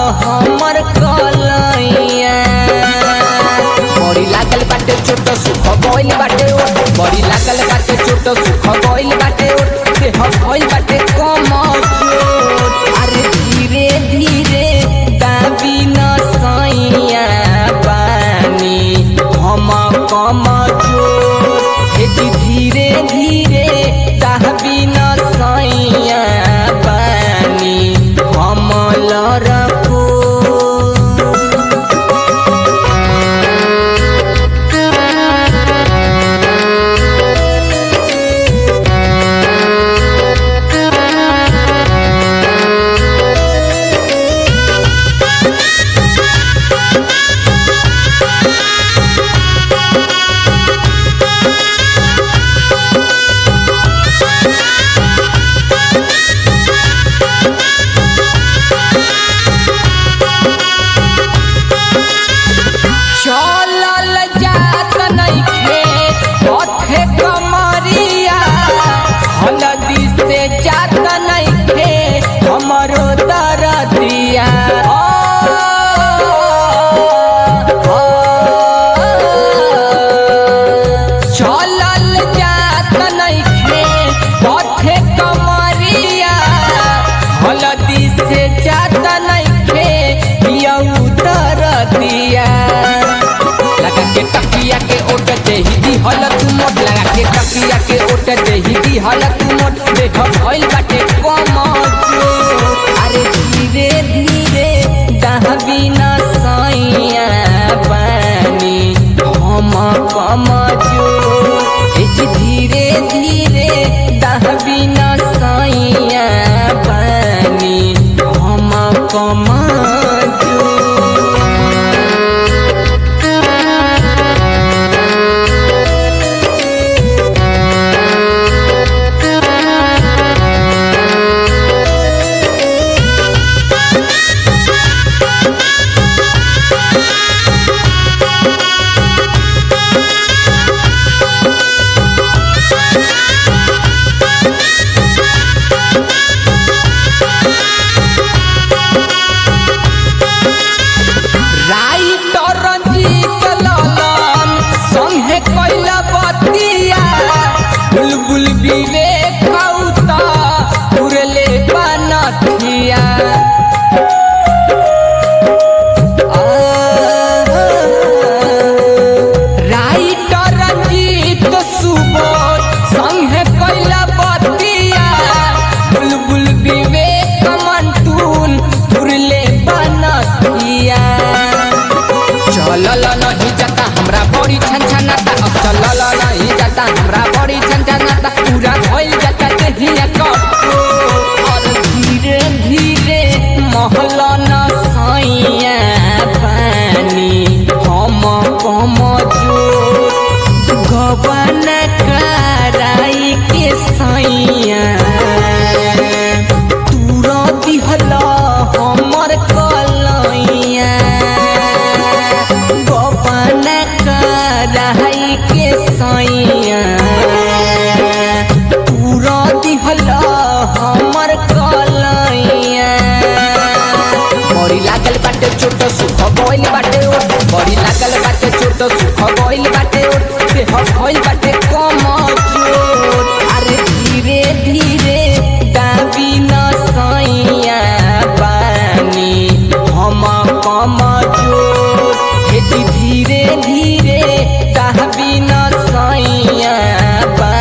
हमर कलैया बड़ी लागल बाटे छोट सुख गइल बाटे ओ बड़ी लागल बाटे छोट सुख गइल बाटे ओ देह गइल बाटे कम चोट अरे धीरे धीरे दाबी न सैया पानी हम कम चोट हे जी धीरे धीरे दाबी न सैया पानी हम लड़को चलल जात नइखे पथे कमरिया हलदी से जात नइखे हमरो दरदिया चलल जात नइखे पथे कमरिया हलदी से जात नइखे यऊ दरदिया लगा के तकिया के ओट देही दी हलत मोट लगा के तकिया के ओट देही दी हलत मोट देख भइल बाटे कम जोर। अरे धीरे धीरे दहबी न सैया पानी हम कम जोर। ए जी धीरे धीरे दहबी न सैया पानी हम कम जोर। राइटर रंजीत ललन संगे कैला बतिया बुलबुल विवेक कौता उड़ले बनथिया राइटर रंजीत सुबोध संगे कैला बतिया बुलबुल विवेक मंटून उड़ले बनथिया चलल नहीं जाता हमरा बड़ी छनछनाता अब चलल नहीं जाता हमरा बड़ी छनछनाता पूरा भइल जाता देहिया कटो और धीरे धीरे महल न सैया पानी हम कम जोर गबन कराई के सैया तूरा दिहल हमर कलैया गोपन कराई के सैया तूरा दिहल हमर कलैया बड़ी लागल बाटे छोट सुख गइल बाटे ओ बड़ी लागल बाटे छोट सुख गइल बाटे ओ देह गइल बाटे कम जोर अरे धीरे धीरे दाबी न सैया पानी हम कम जोर हे जी धीरे धीरे दाबी न सैया पानी